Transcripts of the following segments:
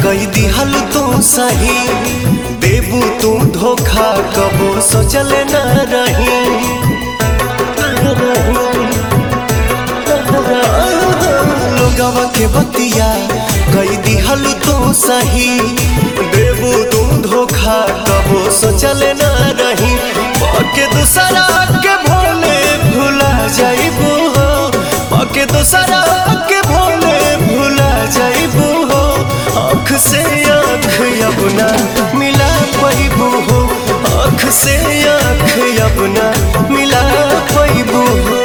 कई दिहल तू सही देबू तू धोखा कबो सोचल न रही लोगवा के बतिया कई दिहल तू सही देबू तू धोखा कबो सोचल न रही पके दूसरा के भोले भुला जाइबू हो पके दूसरा के भोले भुला जाइबू हो आँख से आँख अपना मिला पैबू हो आँख से आँख अपना मिला पैबू हो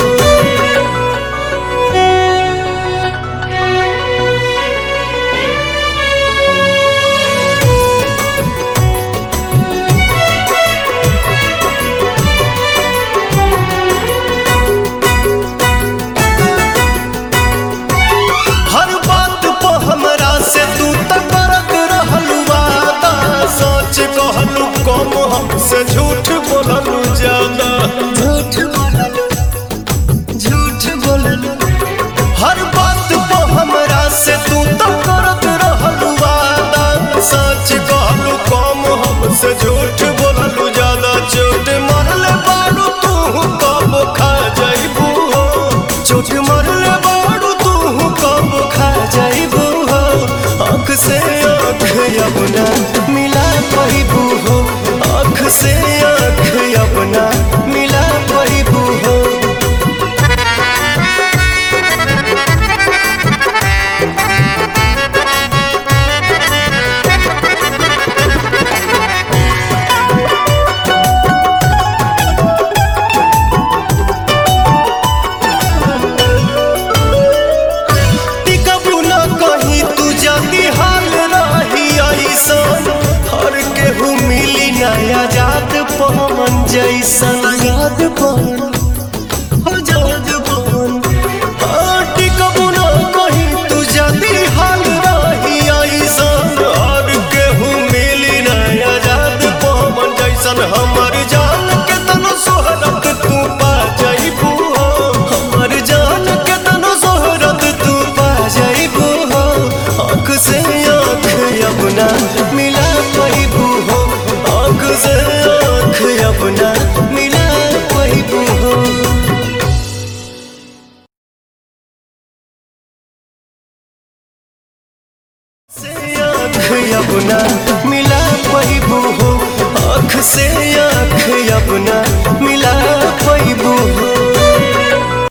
हर बात पे हमरा से तू त करत रहलू वादा सच कहलू कम हमसे झूठ बोललू ज्यादा झूठ बोललू झूठ बोललू हर बात पे हमरा से तू त करत रहलू वादा सच कहलू कम हमसे झूठ बोललू ज्यादा चोट मरले बारू तू कब खा जाइबू हो चोट मरले बारू तू कब खा जाइबू हो आँख से आँख अपना मिला पैबू हो आँख से आँख अपना मिला पैबू हो टिकबू न कहीं तू जल्दी हाल रही ऐसन हर केहू मिली नया जात पवन जैसन याद पवन आजाद पवन हाँ, टिकबू न कहीं तू जल्दी हाल रही ऐसन हर केहू मिली नया जात पवन जैसन हमर जान के तनो सोहरत तू पा जाइबू हो हमर जान के तनो सोहरत तू पा जाइबू हो आँख से आँख अपना मिला पैबू हो आँख से आँख अपना मिला पैबू हो से आँख अपना मिला पैबू हो आँख से आँख